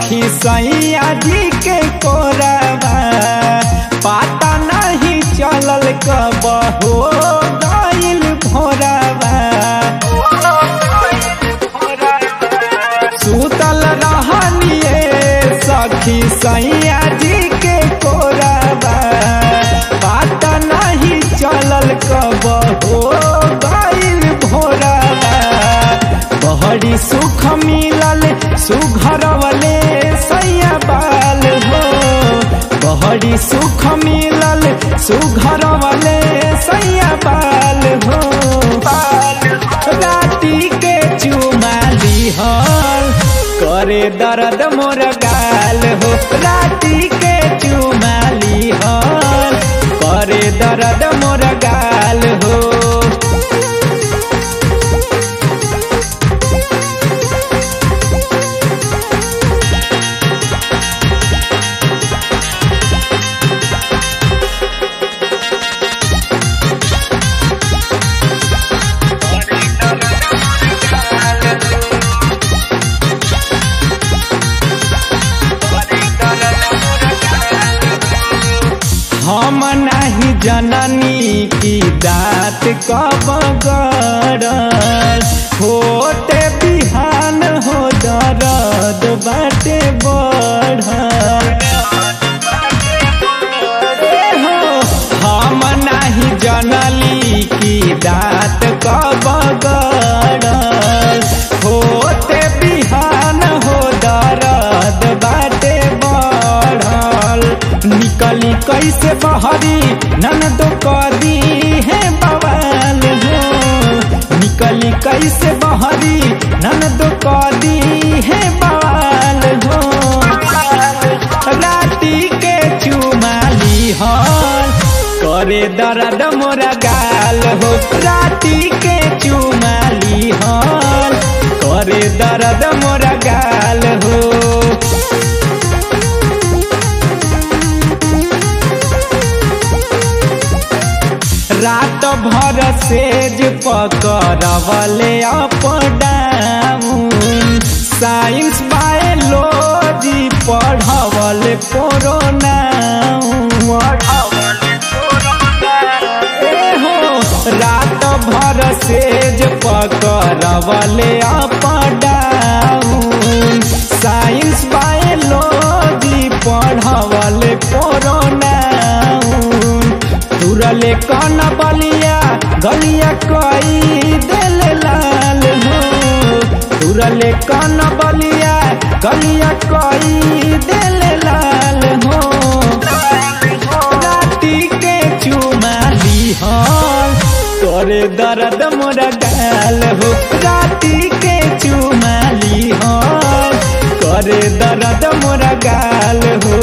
सखी सैया जी के कोरबा पता नहीं चलल कब हो गइल भोरबा सुतल रहनिए सखी सैया जी के कोरबा पता नहीं चलल कब हो गइल भोरबा बहरी सुख मिलल सुघरवले सैया बाल हो बहरी सुख मिलल सुघरवले सैया बाल हो राती के चुमाली हल करे दर्द मोर गाल हो राती के चुमाली हल करे दर्द मोर गाल हो हम नहीं जननी की दात कब गड़ल होते बिहान हो दर्द बाटे बढ़ल ए हो हम नहीं जनली की दात कब गड़ल होते बिहान हो दर्द बाटे बढ़ल निकली कैसे बहरी ननद कदी है बवाल हो निकली कैसे बहरी ननद कदी है बवाल हो राती के चुमाली हल करे दर्द मोरा गाल हो राती के चुमाली हल करे दर्द मोरा गाल हो रात भर सेज पकड़वले अप डाउन साइंस बायोलॉजी पढ़वले कोरोना ए हो रात भर सेज पकड़वले अप डाउन साइंस बायोलॉजी पढ़वले कोरोना तुरले कन बलिया गलिया कई दिल लाल हो तुरले कन बलिया गलिया कई दिल लाल हो राती के चुमाली हल तोरे दर्द मोर गाल हो राती के चुमाली हल करे दर्द मोर गाल हो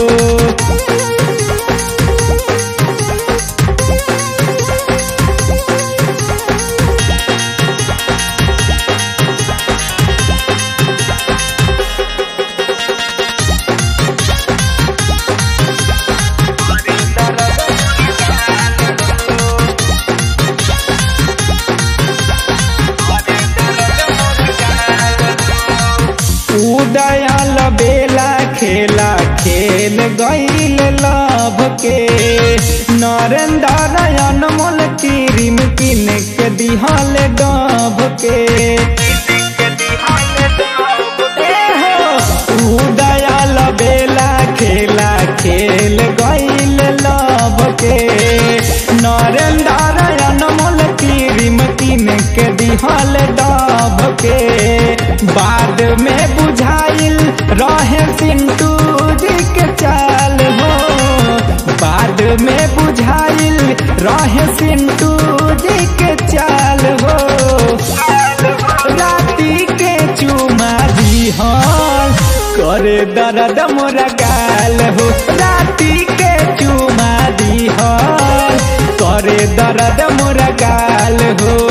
उदयाल बेला खेला खेल गईल लभ के नरेंद्र अनमोल क्रीम किन के दिहल डब के ए हो, उदयाल बेला खेला खेल गईल लभ के नरेंद्र अनमोल क्रीम किन के दिहल डब के बाद में बुझाइल रहे पिंटू जी के चाल हो बाद में बुझाइल रहे पिंटू जी के चाल हो राती के चुमा दी हल करे दर्द मोरा गाल हो राती के चुमा दी हल करे दर्द मोरा गाल हो